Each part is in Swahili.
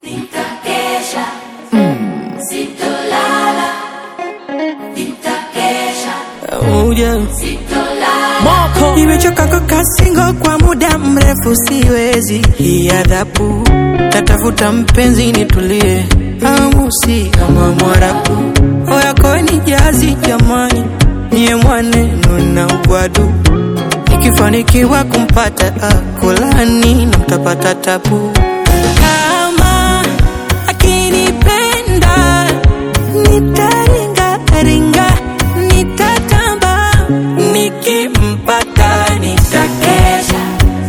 Nitakesha, sitolala, nitakesha, Uja. sitolala. Nimechoka kukaa single kwa muda mrefu, siwezi hii adhabu. Natafuta mpenzi nitulie, amu si kama Mwarabu. Oya koeni jazi jamani, niye mwaneno na ugwadu. Nikifanikiwa kumpata akolani na mtapata tabu. Kama akinipenda nitaringa ringa, nitatamba nikimpata nitakesha,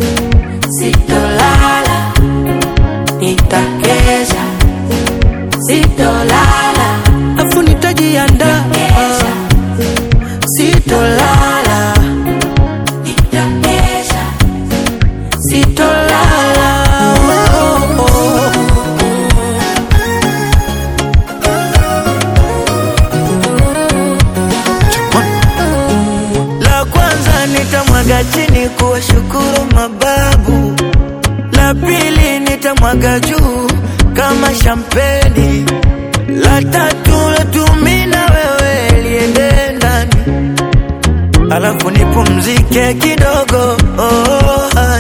sitolala, nitakesha, sitolala, afu nitajiandaa, sitolala, Nitakesha, sitolala. Oh, oh, oh. La kwanza nitamwaga chini kuwashukuru mababu, la pili nitamwaga juu kama shampeni, la tatu latumi na wewe liende ndani, alafu nipumzike kidogo oh, ah.